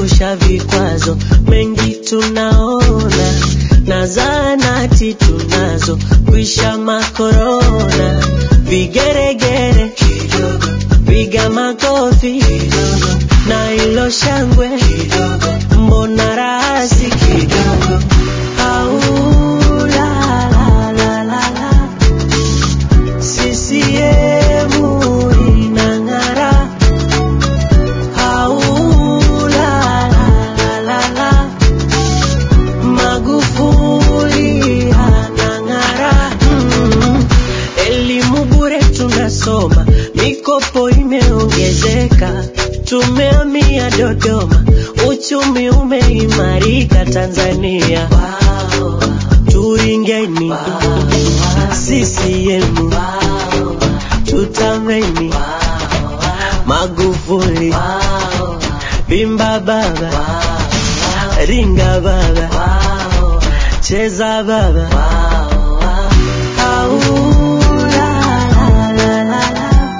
tumeepusha vikwazo mengi tunaona na zaanati tunazo kwisha makorona vigeregere kidogo piga makofi kidogo na ilo shangwe kidogo mbona rahasi kidogo au la la la la la CCM inang'ara au la la la la la Magufuli anang'ara mm. Elimu bure tunasoma, mikopo imeongezeka, tumehamia Dodoma, uchumi umeimarika Tanzania. Wow. Turingeni wow. CCM wow. tutameni wow. Magufuli wow. bimba baba wow. ringa baba wow. cheza baba wow. Au, la, la, la, la, la.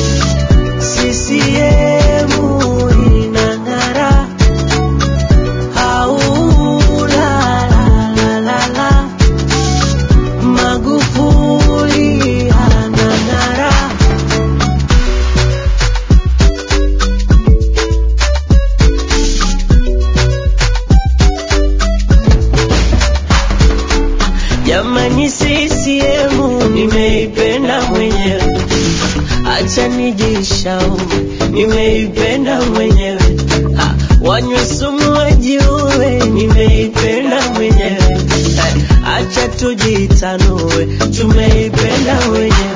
CCM inang'ara. Au, la, la, la, la, la. Magufuli anang'ara. Jamani, CCM nimeipenda mwenyewe, acha nijishauri, nimeipenda mwenyewe. Ah, wanywe sumu wajiue, nimeipenda mwenyewe. Eh, acha tujitanue, tumeipenda mwenyewe.